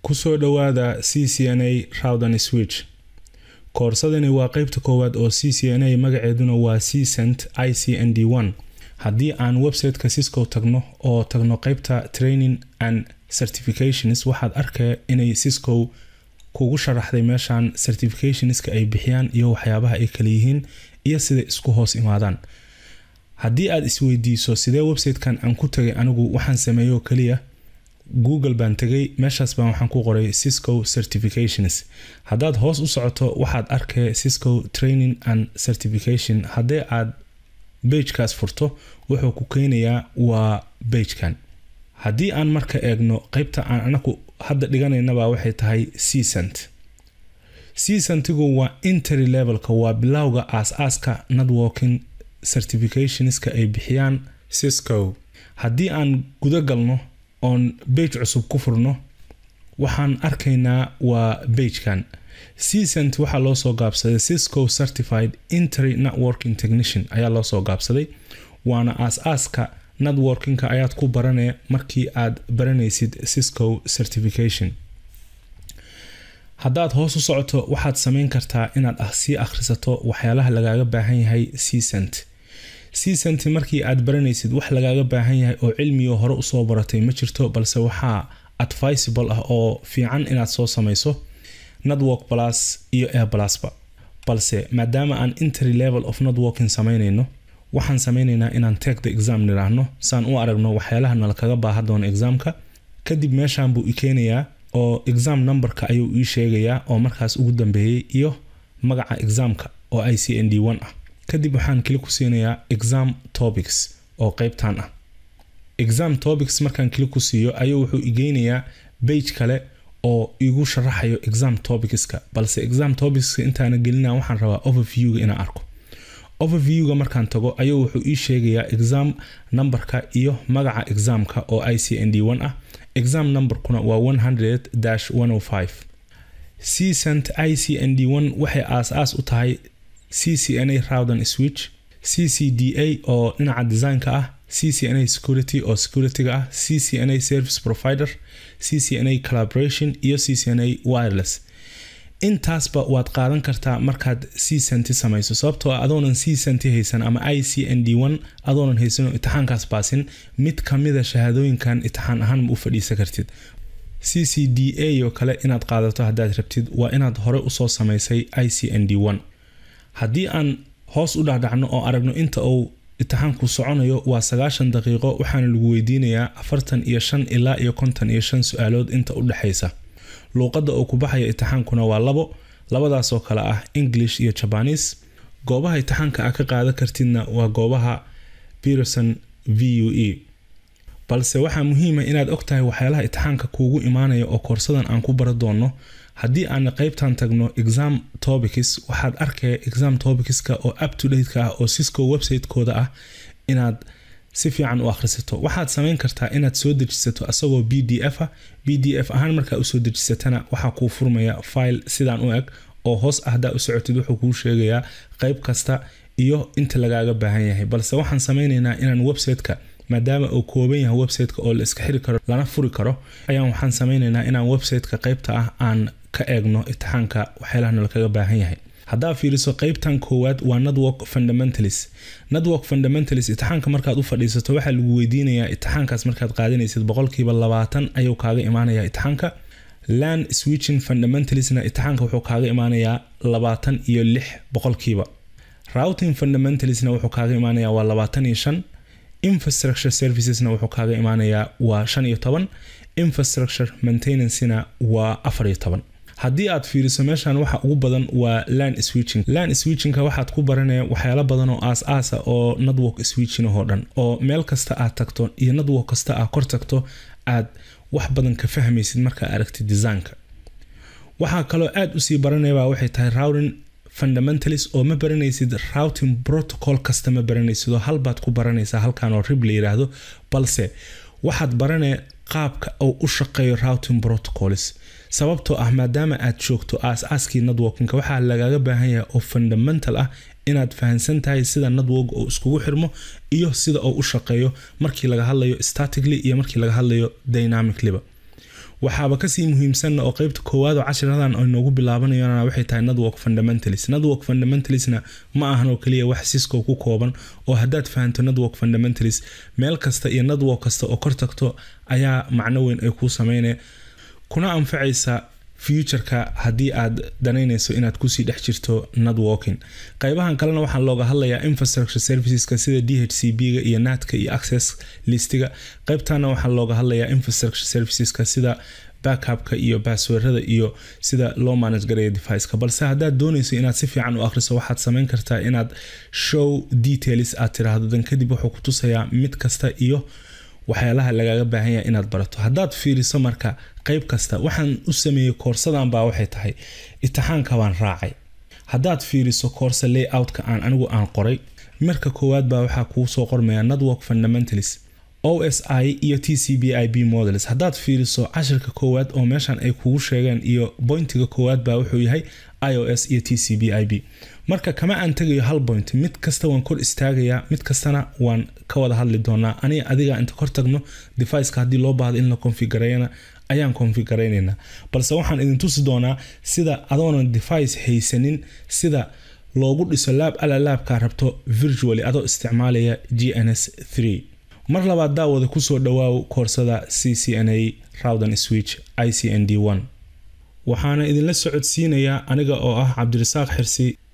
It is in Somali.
kusoo dhowaada c c n a rawdan switch koorsadani waa qeybta koowaad oo c c n a magaceeduna waa c cent i c n d one haddii aan websiteka cisco tagno oo tagno qeybta training and certifications waxaad arkaya inay cisco kugu sharaxday meeshan certificationska ay bixiyaan iyo waxyaabaha ay kala yihiin iyo siday isku hoos imaadaan haddii aad isweydiiso sidee websitekan aan ku tagay anigu waxaan sameeyo keliya google baan tegay meeshaas baan waxaan ku qoray cisco certifications haddaad hoos u socoto waxaad arkay cisco training and certification haddii aad bagekaas furto wuxuu ku keenayaa waa bagekan haddii aan marka eegno qeybta aan anagu hadda dhiganaynaba waxay tahayccent ccentigu waa intery levelka waa bilowga aas-aaska networking certificationska ay bixiyaan cisco haddii aan guda galno oon bage cusub ku furno waxaan arkaynaa waa bagekan ccent waxaa loo soo gaabsaday cisco certified intery networking technician ayaa loo soo gaabsaday waana aas-aaska networkinka ayaad ku baranaya markii aad baranaysid cisco certification haddaad hoos u socoto waxaad samayn kartaa inaad sii akhrisato waxyaalaha lagaaga baahan yahay ccent ccent markii aad baranaysid wax lagaaga baahan yahay oo cilmigo hore usoo baratay ma jirto balse waxaa advisable ah oo fiican inaad soo samayso network plus iyo air plusba balse maadaama aan intery level of networking samaynayno waxaan sameynaynaa inaan take the exam niraahno saan u aragno waxyaalaha nala kaga baaha doono examka kadib meeshan buu i keenayaa oo exam numberka ayuu ii sheegayaa oo markaas ugu dambeeyey iyo magaca examka oo i c n d one ah kadib waxaan kili ku siinayaa exam topics oo qeybtan ah exam topics markaan kili ku siiyo ayuu wuxuu igeynayaa bage kale oo igu sharaxayo exam topicska balse exam topicska intaana gelina waxaan rabaa overviewga inaan arko overviewga markaan tago ayuu wuxuu ii sheegayaa exam numberka iyo magaca examka oo i c n d one ah exam numberkuna waa one hundred dash one o five c cent i c n d one waxay aas-aas u tahay c c n a rawdan switch c c d a oo dhinaca designka ah c c n a security oo securityga ah c c n a service provider c c n a collaboration iyo c c n a wireless intaasba waad qaadan kartaa markaad c centi samayso sababtoo ah adoonan c centi haysan ama i c n d one adoonan haysanoo itixaankaas baasin mid kamida shahaadooyinkan itixaan ahaan ma u fadhiisan kartid c c d a oo kale inaad qaadato haddaad rabtid waa inaad hore usoo samaysay i c n d one haddii aan hoos u dhacdhacno oo aragno inta uu itixaanku soconayo waa sagaashan daqiiqo waxaana lagu weydiinayaa afartan iyo shan ilaa iyo konton iyo shan su-aalood inta u dhexaysa luuqadda uu ku baxaya itixaankuna waa labo labadaasoo kale ah english iyo jabanis goobaha itixaanka a ka qaadan kartidna waa goobaha peterson v u e balse waxaa muhiima inaad ogtahay waxyaalaha itixaanka kuugu imaanaya oo koorsadan aan ku bara doono haddii aan qeybtan tagno exam topics waxaad arkaya exam topicska oo up to dateka ah oo cisco website-kooda ah inaad si fiican u akhrisato waxaad samayn kartaa inaad soo dejisato asagoo b d f ah b d f ahaan markaa usoo dejisatana waxaa kuu furmaya file sidaan u eg oo hoos ah haddaa u socotid wuxuu kuu sheegayaa qeyb kasta iyo inta lagaaga baahan yahay balse waxaan sameynaynaa inaan websiteka maadaama uu kooban yahay websiteka oo la iska xiri karo lana furi karo ayaan waxaan sameynaynaa inaan websiteka qeybta ah aan ka eegno itixaanka waxyaalaha lakaga baahan yahay haddaa fiiriso qeybtan koowaad waa network fundamentalis network fundamentalis itixaanka markaad u fadhiisato waxaa lagu weydiinayaa itixaankaas markaad qaadanaysid boqolkiiba labaatan ayuu kaaga imaanaya itixaanka land switching fundamentalisna itixaanka wuxuu kaaga imaanayaa labaatan iyo lix boqolkiiba routing fundamentalisna wuxuu kaaga imaanayaa waa labaatan iyo shan infrastructure servicesna wuxuu kaaga imaanayaa waa shan iyo toban infrastructure maintenancena waa afar iyo toban haddii aad fiiriso meeshan waxa ugu badan waa land switching land switchingka waxaad ku baranaya waxyaalo badan oo aas-aasa oo network switching oo dhan oo meel kasta aad tagto iyo network kasta aad kor tagto aad wax badan ka fahmaysid markaa aragtid designka waxaa kaloo aad usii baranayaba waxay tahay routing fundamentalis oo ma baranaysid routing protocol kasta ma baranaysid oo halbaad ku baranaysaa halkan oo rib la yiraahdo balse waxaad baranaya qaabka uu u shaqeeyo routing protocols sababtoo ah maadaama aad joogto aas-aaskii networkinka waxaa lagaaga baahan yahay oo fundamental ah inaad fahansan tahay sida network oo iskugu xirmo iyo sida uu u shaqeeyo markii laga hadlayo statically iyo markii laga hadlayo dynamiclyba waxaaba kasii muhiimsanna oo qeybta koowaad oo cashiradan ay noogu bilaabanayona waxay tahay network fundamentalis network fundamentalisna ma ahan oo keliya wax cisco ku kooban oo haddaad fahanto network fundamentalis meel kasta iyo network kasta oo kor tagto ayaa macno weyn ay kuu sameynaya kuna anfacaysa futureka haddii aad danaynayso inaad kusii dhex jirto networking qaybahan kalena waxaa looga hadlayaa infrastructure serviceska sida d h c b ga iyo natka iyo access listiga qaybtana waxaa looga hadlayaa infrastructure serviceska sida backupka iyo baasweerada iyo sida loo manage garaya deviceka balse haddaad doonayso inaad si fiican u akhriso waxaad samayn kartaa inaad show details aad tiraahdo dan kadib wuxuu ku tusayaa mid kasta iyo waxyaalaha lagaaga baahan yahay inaad barato haddaad fiiriso marka qayb kasta waxaan u sameeyey koorsadan baa waxay tahay itixaanka baan raacay haddaad fiiriso koorsa layoutka aan anigu aan qoray marka koowaad baa waxaa kuu soo qormaya network fundamentalis o s i iyo t c b i b models haddaad fiiriso cashirka koowaad oo meeshan ay kugu sheegeen iyo bointiga koowaad baa wuxuu yahay i o s iyo t c b i b marka kama aan tegayo hal point mid kasta waan kor istaagayaa mid kastana waan ka wada hadli doonaa aniga adiga inta kor tagno deviceka haddii loo baahdo in la konfigareeyana ayaan konfigaraynayna balse waxaan idin tusi doonaa sida adoonan device haysanin sida loogu dhiso laab ala laabkaa rabto virtually adoo isticmaalaya g n s mar labaad daawada kusoo dhawaaw koorsada c c n a rawdan switch i c n d waxaana idinla socodsiinayaa aniga oo ah cabdirasaaq xirsi